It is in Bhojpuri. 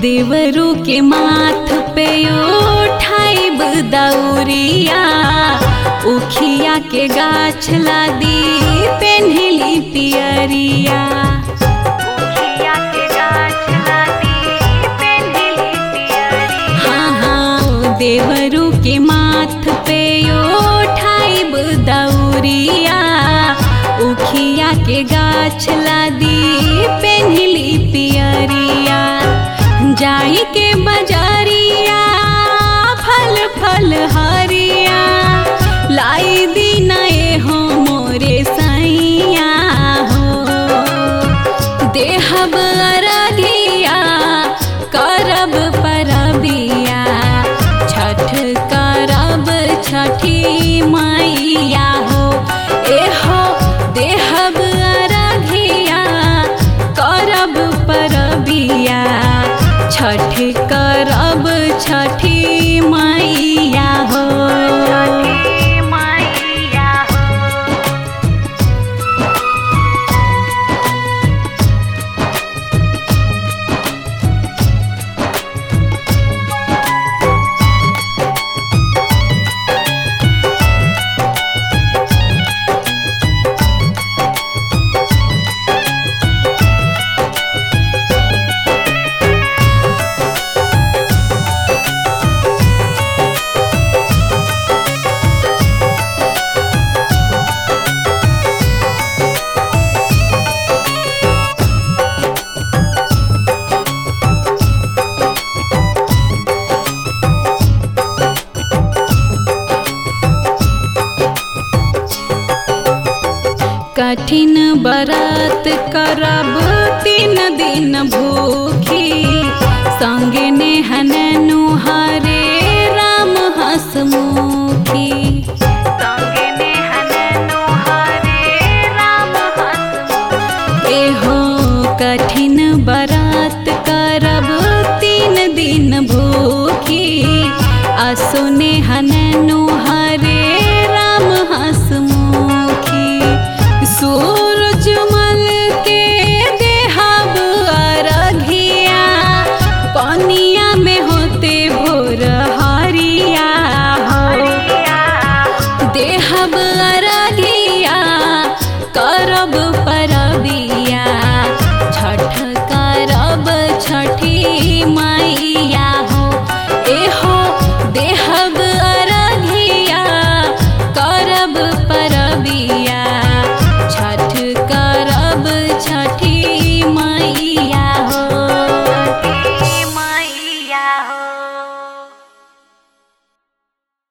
देवरू के माथ पे उठाइब दौरिया उखिया के गाछ लादी पेन्हली पियरिया उखिया के गाछ लादी पेन्हली पियरिया हाँ हाँ देवरू के माथ पे उठाइब दौरिया उखिया के गाछ लादी पेन्हली पियरिया जाई के बजारिया फल फल हरिया लाई दीना ए हो मोरे सैया हो देहब अरगिया करब परबिया छठ करब छठी मैया हो ए हो देहब अरगिया करब परबिया छठ करब छठी मैया हो छठी मैया हो कठिन बरत करब तीन दिन भूखी संगे नेहन नुहारे राम हसमुखी संगे नेहन नुहारे राम हसमुखी एहो कठिन बरत करब तीन दिन भूखी असुने हननु